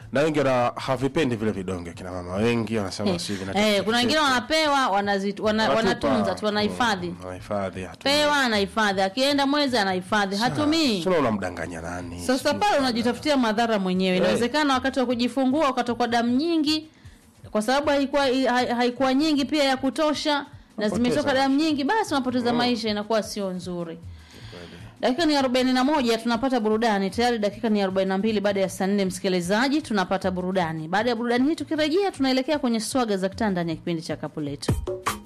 na wengi wana havipendi vile vidonge kina mama wengi wanasema si vina Eh, kuna wengine wanapewa wanazi- wana, Wanatupa. wanatunza tu wanahifadhi Mm, wanahifadhi hatumii. pewa anahifadhi akienda mwezi anahifadhi hatumii Sasa unamdanganya nani sasa pale unajitafutia madhara mwenyewe inawezekana wakati wa kujifungua ukatokwa damu nyingi kwa sababu haikuwa ha- haikuwa nyingi pia ya kutosha na Unapoteza zimetoka damu nyingi basi unapoteza maisha inakuwa sio nzuri dakika ni arobaini na moja tunapata burudani tayari dakika ni arobaini na mbili baada ya saa nne msikilizaji tunapata burudani baada ya burudani hii tukirejea tunaelekea kwenye swaga za kitaa ndani ya kipindi cha kapu letu